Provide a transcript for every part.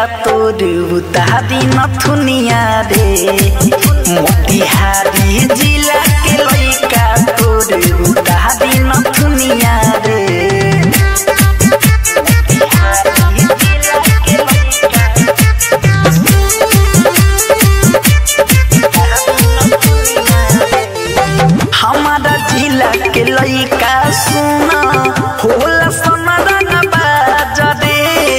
तोर उतारी नथुनिया रे मोतिहारी जिला के लइका तोर उतारी नथुनिया रे मोतिहारी जिला के लइका हमारा जिला के लइका सुना होला समरन बाजरे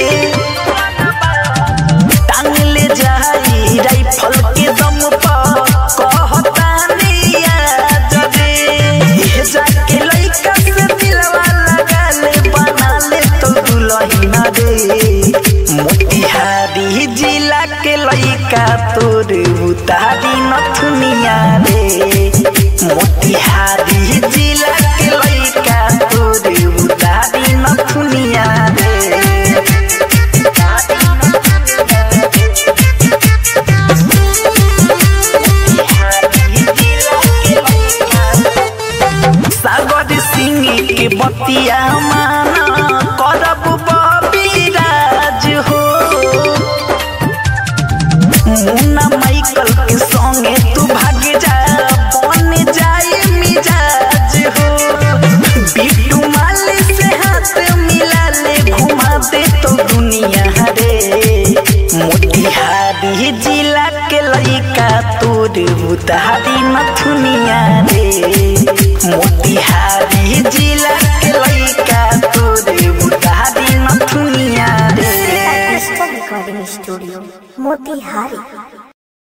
टांग ले जाई राइफल के दम पर कहतानी आजरे ये जाके लइका से दिलवा लगा ले बना ले तो दुलहिन रे मोतिहारी जिला के लइका तोर उतारी नथुनिया रे मोतिहारी जिला के लइका तोर उतारी नथुनिया रे सागर सिंह के बतिया माना करब बबिराज हो मुन्ना माइकल के संगे तू भाग जा बन जाए मिजाज हो बिट्टू माली से हाथ मिला ले घुमा दे तो दुनिया रे मोतिहारी जिला के लइका तोर उतारी नथुनिया रे मोतिहारी जिला